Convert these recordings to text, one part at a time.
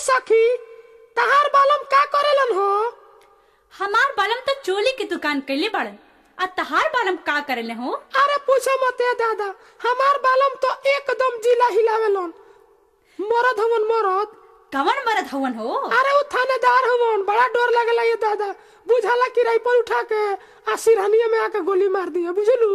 सखी तहार बालम का करेलन हो हमार बालम तो चोली की दुकान कैले बड़न आ तहार बालम का करेले हो अरे पूछो मत ए दादा हमार बालम तो एकदम जिला हिलावेलन मरद हवन मरद कवन मरद हवन हो अरे उ थानेदार हवन बड़ा डर लगेला ये दादा बुझाला कि राइफल उठा के आ सिरहनिया में आके गोली मार दिया बुझलू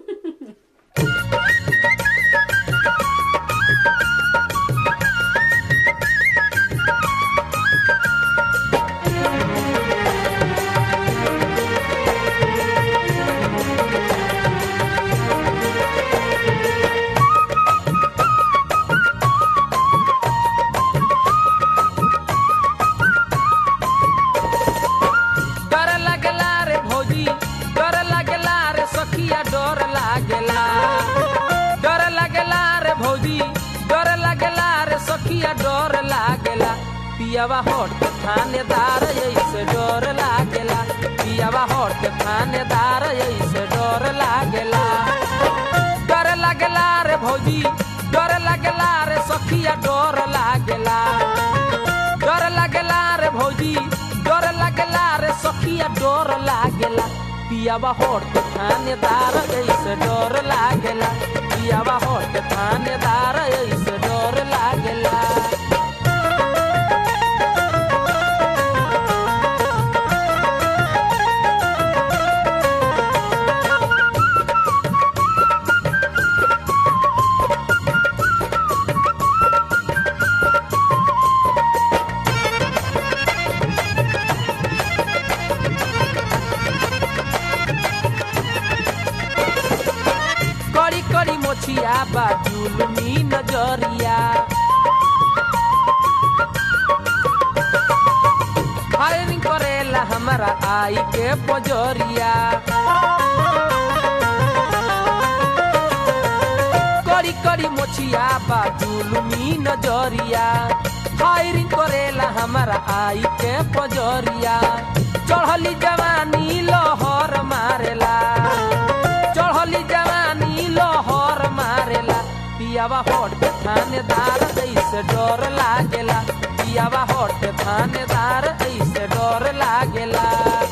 डर लागेला रे भौजी डर लागेला रे सखिया डर लागेला डर लागेला रे भौजी डर लागेला रे सखिया डर लागेला पियावा हट थानेदार ऐसे डर लागेला पियावा हट थानेदार ऐसे डर लागेला डर लागेला रे भौजी डर लागेला रे सखिया डर लागेला डर लागेला रे भौजी डर लागेला रे सखिया डर लागेला पियावा होट थानेदार ऐसे डर लागेला पियावा होट थानेदार ऐसे डर लागेला कड़ी कड़ी मोछिया बा जुलमी नजरिया फायरिंग करेला हमारा आई के पजरिया कड़ी कड़ी मोछिया बा जुलमी नजरिया फायरिंग करेला हमारा आई के पजरिया चढ़ली जवानी लहर मारेला चढ़ली जवानी लहर मारेला पियावा हट पे थानेदार ऐसे डर लागेला पियावा हट पे थानेदार ऐसे डर लागेला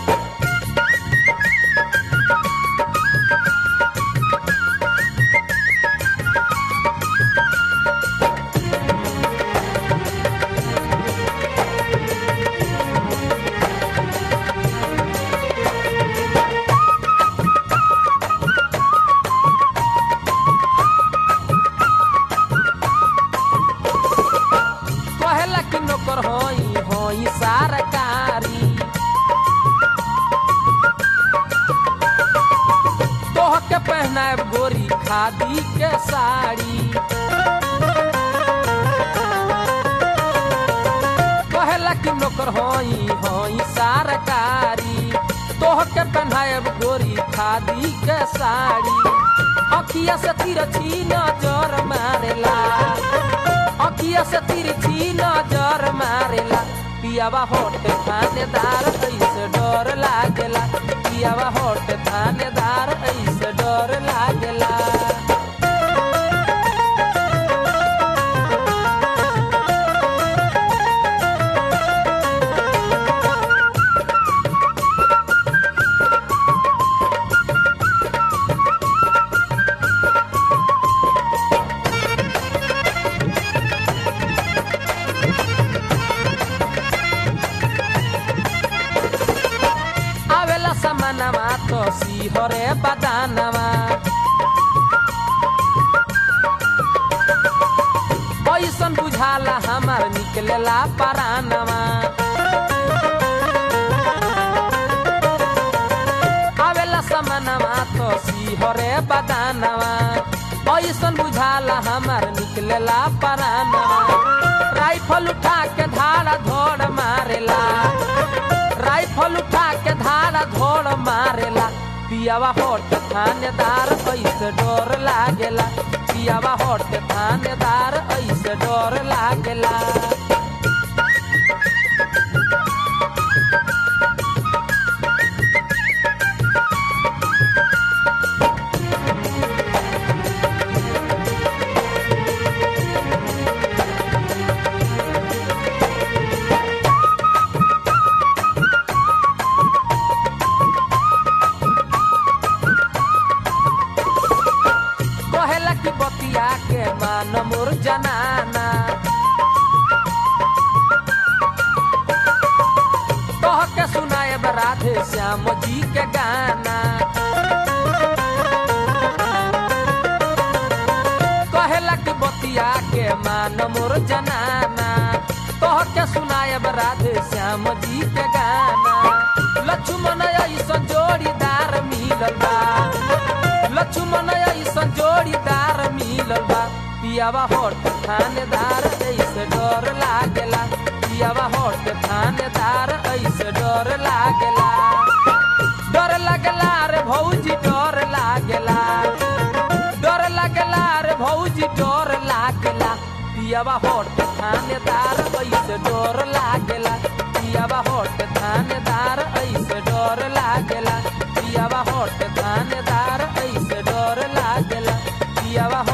कहेला कि नौकर होई होई सरकारी तोह के पहनाएब गोरी खादी के साड़ी कहेला कि नौकर होई होई सरकारी तोह के पहनाएब गोरी खादी के साड़ी अखिया से तिरछी नजर मारेला अखिया से तिरछी नजर मारेला पियावा होट थानेदार ऐसे डर लागेला पियावा होट थानेदार ऐसे डर लागेला आवेला समानवा तो सिहरे बदानवा ऐसन बुझाला हमार निकलेला परानवा आवेला समानवा तो सिहरे बदानवा ऐसन बुझाला हमार निकलेला परानवा राइफल उठा के धारा धोड़ मारेला राइफल उठा के धारा धोड़ मारेला पियावा होट थानेदार ऐसे डर लागेला पियावा होट थानेदार ऐसे डर लागेला श्याम जी के गाना कहेला कि बतिया के मान मोर जनाना कह के सुनायब राधे श्याम जी के गाना लक्ष्मण ऐसन जोड़ीदार मिलल बा लक्ष्मण ऐसन जोड़ीदार मिलल बा पियावा होट थानेदार ऐसे डर लागेला पियावा होट थानेदार ऐसे डर लागेला डर लागेला रे भौजी डर लागेला डर लागेला रे भौजी डर लागेला पियावा होट थानेदार ऐसे डर लागेला पियावा होट थानेदार ऐसे डर लागेला पियावा होट थानेदार ऐसे डर लागेला पियावा